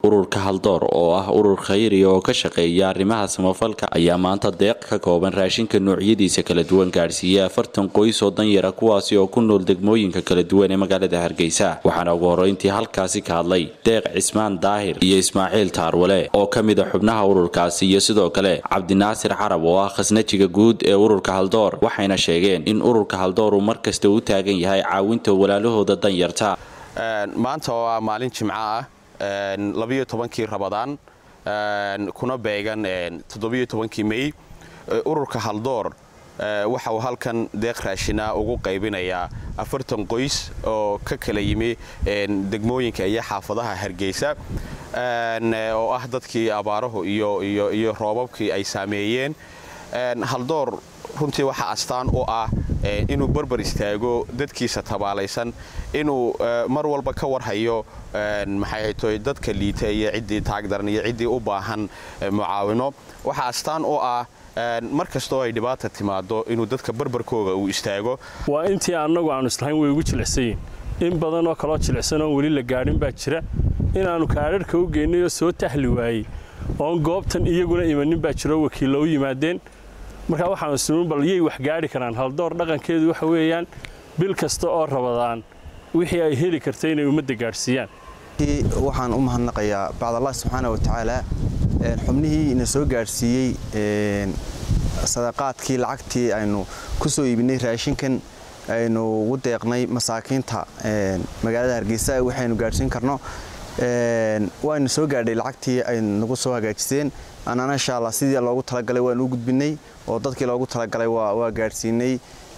ururka haldoor oo ah urur khayri oo ka shaqeeya arrimaha samafalka ayaa maanta deeq ka kooban raashinka noocyadiisa kala duwan gaadhsiiyey afartan qoys oo danyara kuwaasi oo ku nool degmooyinka kala duwan ee magaalada hargeysa waxaana ugu horreyntii halkaasi ka hadlay deeq cismaan daahir iyo ismaaciil taarwale oo ka mid a xubnaha ururkaasi iyo sidoo kale cabdinaasir carab oo ah khasnajiga guud ee ururka haldoor waxayna sheegeen in ururka haldoor uu mar kasta u taagan yahay caawinta walaalahooda danyarta maanta oo ah maalin jimco ah labiyo tobankii rabadaan kuna beegan toddobiyo tobankii mey ururka haldoor waxa uu halkan deeq raashina ugu qaybinayaa afartan qoys oo ka kala yimi degmooyinka iyo xaafadaha hargeysa oo ah dadkii abaaruhu iyo roobabkii ay saameeyeen haldoor runtii waxaa astaan u ah inuu barbar istaago dadkiisa tabaalaysan inuu mar walba ka warhayo maxayto dadka liita iyo ciddii taagdaran iyo ciddii u baahan mucaawino waxaa astaan u ah mar kastoo ay dhibaata timaado inuu dadka barbarkooga uu istaago waa intii annagu aanu islahayn way ugu jilicsayiin in badanoo kaloo jilicsan oon weli la gaadhin baa jira inaannu kaadharhka u geynay oo soo tahli waayey oon goobtan iyaguna imanin baa jiroo wakiillo u yimaadeen markaa waxaanu isnuun bal yay wax gaadhi karaan haldoor dhaqankeedu waxa weeyaan bil kasta oo rabadaan wixii ay heli karta inay ummadda gaadhsiiyaan waxaan u mahadnaqayaa bacdallah subxaana watacaala xubnihii ina soo gaadhsiiyey sadaqaadkii lacagtii aynu ku soo iibinay raashinkan aynu ugu deeqnay masaakiinta magaalada hargeysa waxaynu gaadhsiin karno waynu soo gaadhay lacagtii ay nagu soo hagaajiseen annana insha allah sidii loogu talagalay waanu u gudbinay oo dadkii loogu talagalay waa gaadhsiinay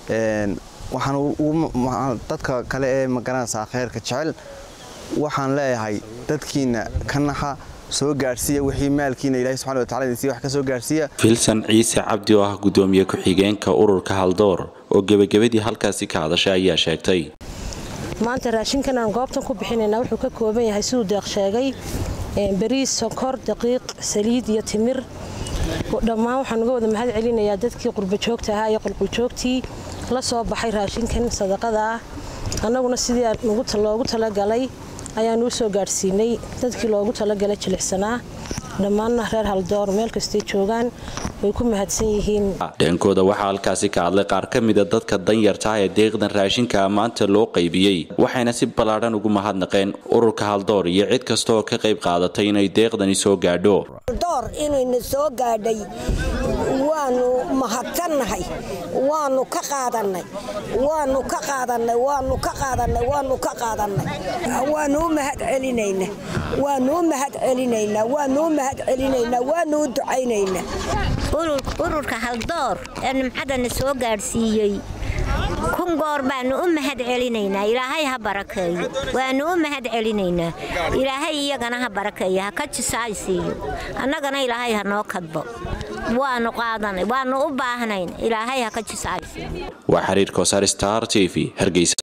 waxaan dadka kale ee magaranaysaa khayrka jecel waxaan leeyahay dadkiina ka naxa soo gaadhsiiya wixii maalkiina ilahi subxana watacala idin siiya wax ka soo gaadhsiiya filsan ciise cabdi oo ah gudoomiye ku-xigeenka ururka haldoor oo gebagabadii halkaasi ka hadashay ayaa sheegtay maanta raashinkan aan goobtan ku bixinaynaa wuxuu ka kooban yahay siduu deeq sheegay bariis sonkor daqiiq saliid iyo timir dhammaan waxaan uga wada mahad celinayaa dadkii qurbajoogta ahaa iyo qulquljoogtii la soo baxay raashinkan sadaqada ah annaguna sidii loogu talagalay ayaanu u soo gaadhsiinay dadkii loogu talagalay jilicsanaa dhammaanna reer haldoor meel kastay joogaan way ku mahadsan yihiin dheenkooda waxaa halkaasi ka hadlay qaar ka mida dadka danyarta ee deeqdan raashinka maanta loo qaybiyey waxayna si ballaadhan ugu mahadnaqeen ururka haldoor iyo cid kasta oo ka qayb qaadatay inay deeqdani soo gaadho haldoor inayna soo gaadhay waanu mahadsannahay waanu ka qaadannay waanu ka qaadannay waanu ka qaadannay waanu ka qaadannay waanu u mahad celinayna waanu u mahad celinaynaa waanu u mahad celinaynaa waanu u ducaynaynaa ururka haldoor ee nimcadana soo gaadhsiiyey kun goor baanu u mahad celinaynaa ilaahay ha barakeeyo waanu u mahad celinaynaa ilaahay iyagana ha barakeeyo ha ka jisaaysiiyo annagana ilaahay ha noo kadbo waanu qaadanay waanu u baahnayn ilaahay ha ka jisaaysiiyo waa xiriir kosaar star t v hargeysa